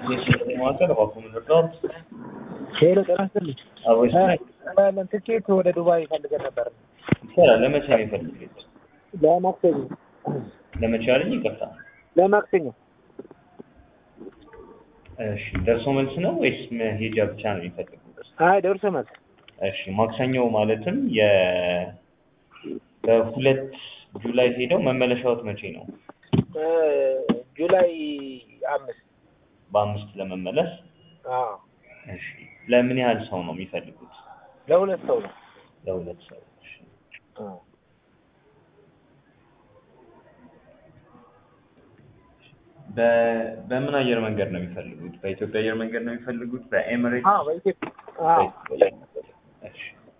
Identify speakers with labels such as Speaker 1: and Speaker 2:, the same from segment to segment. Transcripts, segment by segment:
Speaker 1: ማዕከል እባክዎን ይርዳዎት?
Speaker 2: ሄሎ ጤና ይስጥልኝ።
Speaker 1: አቦይስ
Speaker 2: ያለን ትኬት ወደ ዱባይ ፈልገን ነበር።
Speaker 1: ይቻላል። ለመቼ ነው የፈለጉት?
Speaker 2: ለማክሰኞ
Speaker 1: ለመቼ አለኝ? ይቅርታ።
Speaker 2: ለማክሰኞ
Speaker 1: እሺ፣ ደርሶ መልስ ነው ወይስ መሄጃ ብቻ ነው የሚፈልጉት?
Speaker 2: አይ ደርሶ መልስ
Speaker 1: እሺ፣ ማክሰኞ ማለትም የ በሁለት ጁላይ ሄደው መመለሻዎት መቼ ነው?
Speaker 2: እ ጁላይ አምስት
Speaker 1: በአምስት ለመመለስ።
Speaker 2: አዎ
Speaker 1: እሺ፣ ለምን ያህል ሰው ነው የሚፈልጉት?
Speaker 2: ለሁለት ሰው ነው።
Speaker 1: ለሁለት ሰው። እሺ።
Speaker 2: አዎ
Speaker 1: በ- በምን አየር መንገድ ነው የሚፈልጉት? በኢትዮጵያ አየር መንገድ ነው የሚፈልጉት? በኤምሬትስ?
Speaker 2: አዎ በኢትዮጵያ አዎ
Speaker 1: እሺ።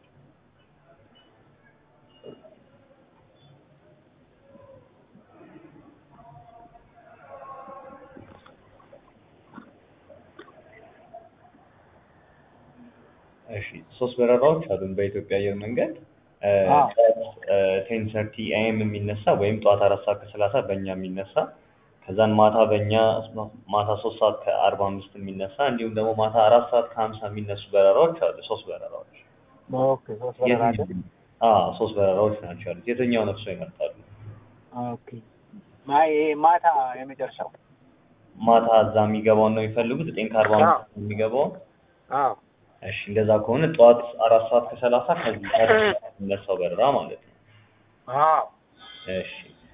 Speaker 1: እሺ ሶስት በረራዎች አሉን በኢትዮጵያ አየር መንገድ
Speaker 2: አዎ።
Speaker 1: ቴን ሰርቲ ኤም የሚነሳ ወይም ጠዋት አራት ሰዓት ከሰላሳ በእኛ የሚነሳ ከዛን ማታ በእኛ ማታ ሶስት ሰዓት ከአርባ አምስት የሚነሳ እንዲሁም ደግሞ ማታ አራት ሰዓት ከሀምሳ የሚነሱ በረራዎች አሉ። ሶስት በረራዎች
Speaker 2: ኦኬ ሶስት በረራ አለ።
Speaker 1: አዎ ሶስት በረራዎች ናቸው ያሉት። የትኛውን እርስዎ ይመርጣሉ?
Speaker 2: ኦኬ ማይ ይሄ ማታ የመጨረሻው
Speaker 1: ማታ እዛ የሚገባውን ነው የሚፈልጉት? ዘጠኝ ከአርባ አምስት የሚገባውን?
Speaker 2: አዎ
Speaker 1: እሺ እንደዛ ከሆነ ጠዋት አራት ሰዓት ከሰላሳ ከዚህ የሚነሳው በረራ ማለት ነው።
Speaker 2: አዎ
Speaker 1: እሺ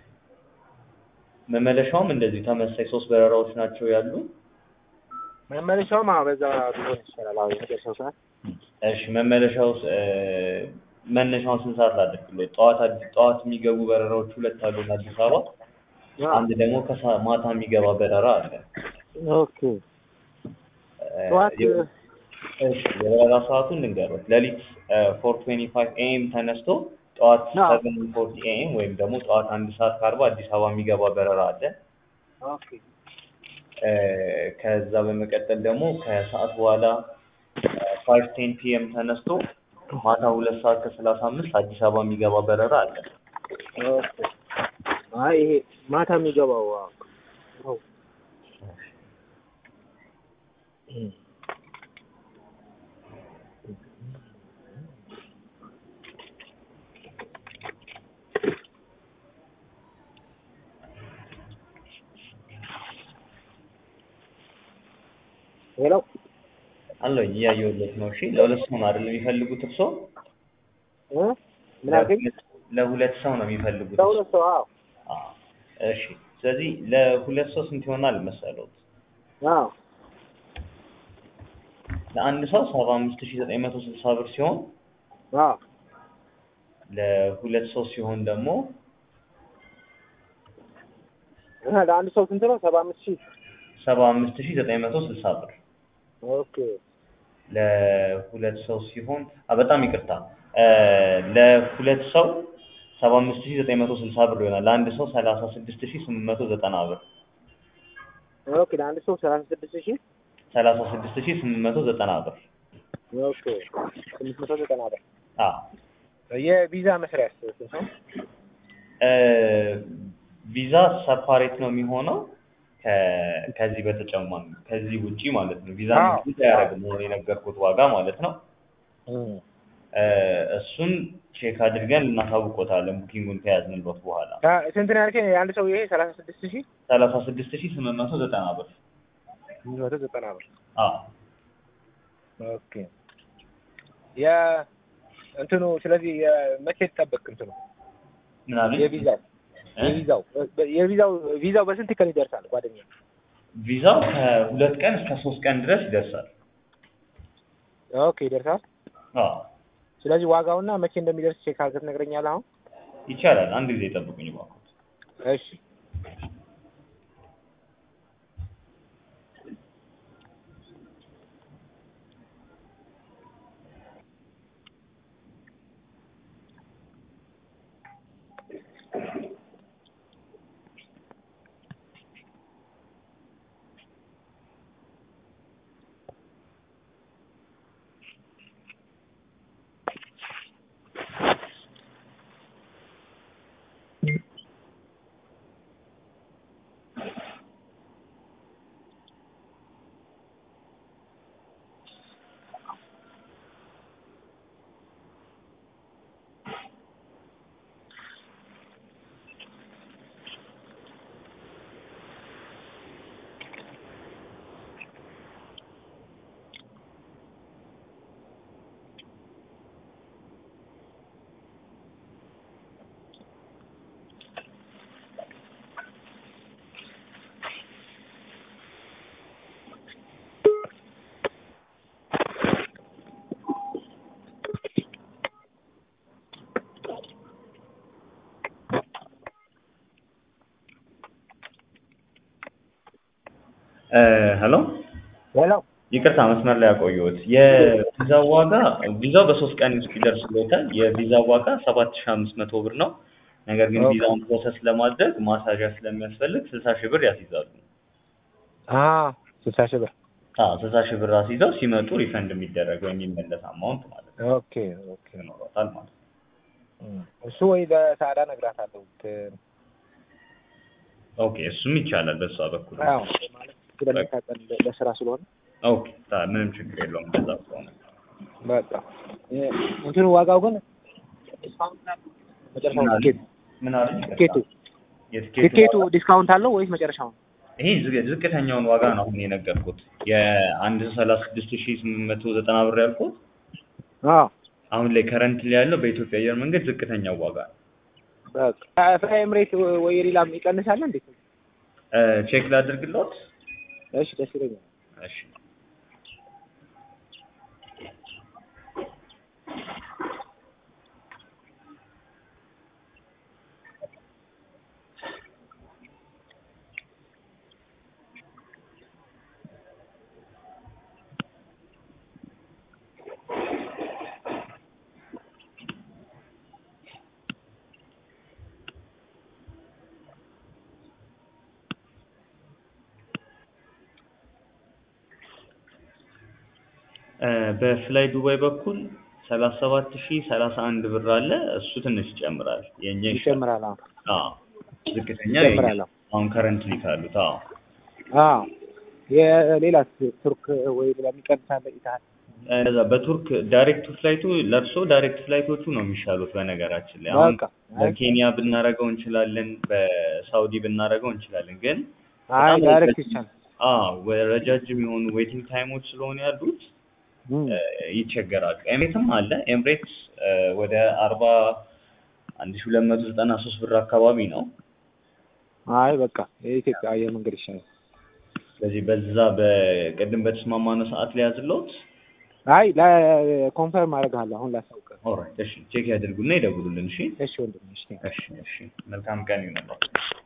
Speaker 1: መመለሻውም እንደዚሁ ተመሳሳይ ሶስት በረራዎች ናቸው ያሉ።
Speaker 2: መመለሻውም አዎ በዛ ቢሆን ይሻላል። አዎ የመጨረሻው ሰዓት
Speaker 1: እሺ መመለሻው እ መነሻውን ስንት ሰዓት ላድርግልዎት? ጠዋት አዲ- ጠዋት የሚገቡ በረራዎች ሁለት አሉ አዲስ አበባ፣ አንድ ደግሞ ከሳ ማታ የሚገባ በረራ አለ።
Speaker 2: ኦኬ
Speaker 1: እ
Speaker 2: ጠዋት
Speaker 1: የ- እሺ የበረራ ሰዓቱን ልንገሮት። ሌሊት ፎር ትዌንቲ ፋይቭ ኤኤም ተነስቶ ጠዋት
Speaker 2: አዎ።
Speaker 1: ሰቨን ፎርቲ ኤኤም ወይም ደግሞ ጠዋት አንድ ሰዓት ከአርባ አዲስ አበባ የሚገባ በረራ አለ።
Speaker 2: ኦኬ
Speaker 1: እ ከዛ በመቀጠል ደግሞ ከሰዓት በኋላ ፋይቭ ቴን ፒኤም ተነስቶ ማታ ሁለት ሰዓት ከሰላሳ አምስት አዲስ አበባ የሚገባ በረራ አለ።
Speaker 2: ኦኬ አይ ይሄ ማታ የሚገባው አዎ አዎ እም ሄሎ
Speaker 1: አለኝ እያየሁለት ነው። እሺ ለሁለት ሰው ነው አይደል የሚፈልጉት እርስዎ?
Speaker 2: እ ምን አልከኝ?
Speaker 1: ለሁለት ሰው ነው የሚፈልጉት?
Speaker 2: ለሁለት ሰው አዎ
Speaker 1: አዎ። እሺ ስለዚህ ለሁለት ሰው ስንት ይሆናል መሰለዎት?
Speaker 2: አዎ
Speaker 1: ለአንድ ሰው ሰባ አምስት ሺህ ዘጠኝ መቶ ስልሳ ብር ሲሆን
Speaker 2: አዎ
Speaker 1: ለሁለት ሰው ሲሆን ደግሞ
Speaker 2: እ ለአንድ ሰው ስንት ነው? ሰባ አምስት ሺህ
Speaker 1: ሰባ አምስት ሺህ ዘጠኝ መቶ ስልሳ ብር
Speaker 2: ኦኬ
Speaker 1: ለሁለት ሰው ሲሆን አ በጣም ይቅርታ እ ለሁለት ሰው ሰባ አምስት ሺህ ዘጠኝ መቶ ስልሳ ብር ይሆናል። ለአንድ ሰው ሰላሳ ስድስት ሺህ ስምንት መቶ ዘጠና ብር
Speaker 2: ኦኬ ለአንድ ሰው ሰላሳ ስድስት ሺህ
Speaker 1: ሰላሳ ስድስት ሺህ ስምንት መቶ ዘጠና ብር
Speaker 2: ኦኬ ስምንት መቶ ዘጠና ብር
Speaker 1: አዎ
Speaker 2: የቪዛ መስሪያስ ስንት ነው?
Speaker 1: እ ቪዛ ሰፓሬት ነው የሚሆነው ከ- ከዚህ በተጨማሪ ከዚህ ውጪ ማለት ነው። ቪዛ
Speaker 2: አዎ።
Speaker 1: ምክንያት አያደርግም መሆን የነገርኩት ዋጋ ማለት ነው።
Speaker 2: እም
Speaker 1: እ እሱን ቼክ አድርገን እናሳውቆታለን ቡኪንጉን ከያዝንሎት በኋላ
Speaker 2: አ- ስንት ነው ያልከኝ? የአንድ ሰው ይሄ ሰላሳ ስድስት ሺህ
Speaker 1: ሰላሳ ስድስት ሺህ ስምንት መቶ ዘጠና ብር
Speaker 2: ስምንት መቶ ዘጠና ብር
Speaker 1: አዎ
Speaker 2: ኦኬ የ እንትኑ ስለዚህ የመቼ ትጠበቅ እንትኑ
Speaker 1: ምን አሉኝ?
Speaker 2: የቪዛው
Speaker 1: እ?
Speaker 2: የቪዛው የቪዛው ቪዛው በስንት ቀን ይደርሳል? ጓደኛ
Speaker 1: ቪዛው ከሁለት ቀን እስከ ሶስት ቀን ድረስ ይደርሳል።
Speaker 2: ኦኬ ይደርሳል።
Speaker 1: አዎ
Speaker 2: ስለዚህ ዋጋውና መቼ እንደሚደርስ ቼክ አድርገህ ትነግረኛለህ አሁን?
Speaker 1: ይቻላል። አንድ ጊዜ ጠብቁኝ እባክዎት።
Speaker 2: እሺ
Speaker 1: ሄሎ
Speaker 2: ሄሎ
Speaker 1: ይቅርታ መስመር ላይ ያቆየሁት የቪዛው ዋጋ ቪዛው በሶስት ቀን ውስጥ ይደርስልዎታል የቪዛው ዋጋ ሰባት ሺህ አምስት መቶ ብር ነው ነገር ግን
Speaker 2: ኦኬ።
Speaker 1: ቪዛውን ፕሮሰስ ለማድረግ ማሳዣ ስለሚያስፈልግ ስልሳ ሺህ ብር ያስይዛሉ
Speaker 2: አ ስልሳ ሺህ ብር
Speaker 1: አዎ ስልሳ ሺህ ብር አስይዘው ሲመጡ ሪፈንድ የሚደረግ ወይም የሚመለስ አማውንት ማለት ነው
Speaker 2: ኦኬ ኦኬ
Speaker 1: ይኖረታል ማለት ነው
Speaker 2: እም፣ እሱ ወይ ለሳዳ እነግራታለሁ ት-
Speaker 1: ኦኬ እሱም ይቻላል በሷ በኩል
Speaker 2: አዎ ማለት ስለሚታጠን ለስራ ስለሆነ
Speaker 1: ኦኬ ታ- ምንም ችግር የለውም እንደዛ ከሆነ
Speaker 2: በቃ እ፣ እንትኑ ዋጋው ግን መጨረሻው
Speaker 1: ምን አለ?
Speaker 2: ቲኬቱ
Speaker 1: ምን አለ
Speaker 2: ቲኬቱ
Speaker 1: የትኬቱ
Speaker 2: ቲኬቱ
Speaker 1: ዋጋ?
Speaker 2: ዲስካውንት አለው ወይስ መጨረሻው
Speaker 1: ይሄ ዝቅ- ዝቅተኛውን ዋጋ ነው አሁን የነገርኩት የአንድ ሰላሳ ስድስት ሺህ ስምንት መቶ ዘጠና ብር ያልኩት
Speaker 2: አዎ
Speaker 1: አሁን ላይ ከረንት ላይ ያለው በኢትዮጵያ አየር መንገድ ዝቅተኛው ዋጋ ነው
Speaker 2: በቃ ፍላይ ኤምሬት ወይ ሌላም ይቀንሳል እንዴ?
Speaker 1: እ፣ ቼክ ላድርግልዎት
Speaker 2: እሺ ደስ ይለኛል።
Speaker 1: እሺ እ፣ በፍላይ ዱባይ በኩል ሰላሳ ሰባት ሺህ ሰላሳ አንድ ብር አለ እሱ ትንሽ ይጨምራል የኛ ይሻላል
Speaker 2: ይጨምራል። አዎ
Speaker 1: አዎ ዝቅተኛ የኛ
Speaker 2: ይጨምራል። አዎ
Speaker 1: አሁን ከረንትሊ ካሉት አዎ
Speaker 2: አዎ የሌላስ ቱርክ ወይ ሌላ የሚቀንሳለ ይታል
Speaker 1: እንደዛ በቱርክ ዳይሬክት ፍላይቱ ለእርሶ ዳይሬክት ፍላይቶቹ ነው የሚሻሉት በነገራችን ላይ አሁን
Speaker 2: በቃ
Speaker 1: በኬንያ ብናረገው እንችላለን በሳውዲ ብናረገው እንችላለን ግን
Speaker 2: አይ
Speaker 1: በጣም
Speaker 2: ዳይሬክት
Speaker 1: ረጅም-
Speaker 2: ይቻላል።
Speaker 1: አዎ ረጃጅም የሆኑ ዌቲንግ ታይሞች ስለሆነ ያሉት
Speaker 2: እም፣
Speaker 1: እ፣ ይቸገራሉ ኤምሬትም አለ ኤምሬትስ እ፣ ወደ አርባ አንድ ሺህ ሁለት መቶ ዘጠና ሶስት ብር አካባቢ ነው
Speaker 2: አይ በቃ የኢትዮጵያ አየር መንገድ ይሻላል።
Speaker 1: ስለዚህ በዛ በቅድም በተስማማነው ሰዓት ላይ ያዝለውት
Speaker 2: አይ ለኮንፈርም አደርግሃለሁ አሁን ላሳውቅህ።
Speaker 1: ኦልራይት እሺ ቼክ ያድርጉና ይደውሉልን እሺ
Speaker 2: እሺ ወንድሜ እሺ
Speaker 1: እሺ እሺ መልካም ቀን ይሁንላችሁ